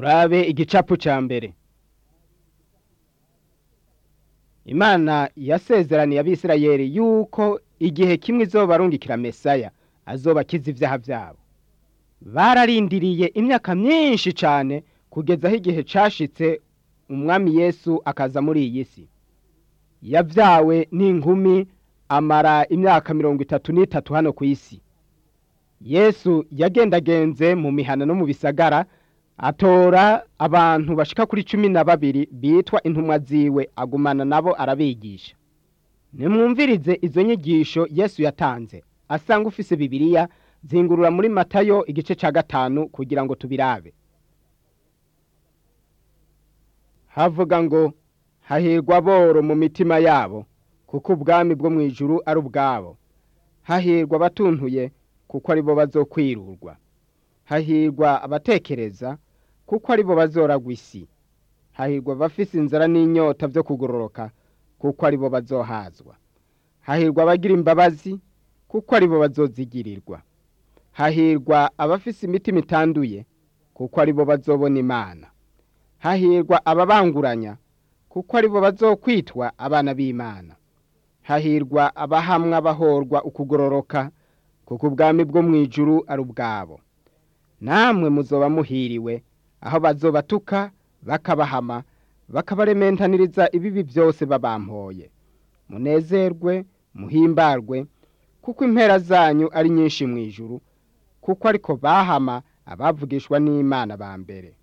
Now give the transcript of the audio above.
turabe igicapu ca mbere imana yasezeraniye abisirayeli yuko igihe kimwe izobarungikira mesaya azoba akiza ivyaha vyabo bararindiriye imyaka myinshi cane kugeza aho igihe cashitse umwami yesu akaza muri iyi si yavyawe n'inkumi amara imyaka mirongo itatu n'itatu hano ku isi yesu yagendagenze mu mihana no mu bisagara atora abantu bashika kuri cumi na babiri bitwa intumwa ziwe agumana nabo arabigisha nimwumvirize izo nyigisho yesu yatanze asanga ufise bibiliya zingurura muri matayo igice ca gatanu kugira ngo tubirabe havuga ngo hahirwa boro mu mitima yabo kuko ubwami bwo mu ijuru ari ubwabo hahirwa abatuntuye kuko ari bo bazokwirurwa hahirwa abatekereza kuko ari bo bazoragwa isi hahirwa abafise inzara n'inyota vyo kugororoka kuko ari bo bazohazwa hahirwa abagira imbabazi kuko ari bo bazozigirirwa hahirwa abafise imitima itanduye kuko ari bo bazobona imana hahirwa ababanguranya kuko ari bo bazokwitwa abana b'imana hahirwa abahamwa bahorwa ukugororoka kuko ubwami bwo mu ijuru ari ubwabo namwe muzoba muhiriwe aho bazobatuka bakabahama bakabarementaniriza ibibi byose babampoye munezerwe muhimbarwe kuko impera zanyu ari nyinshi mu ijuru kuko ariko bahama abavugishwa n'imana ba mbere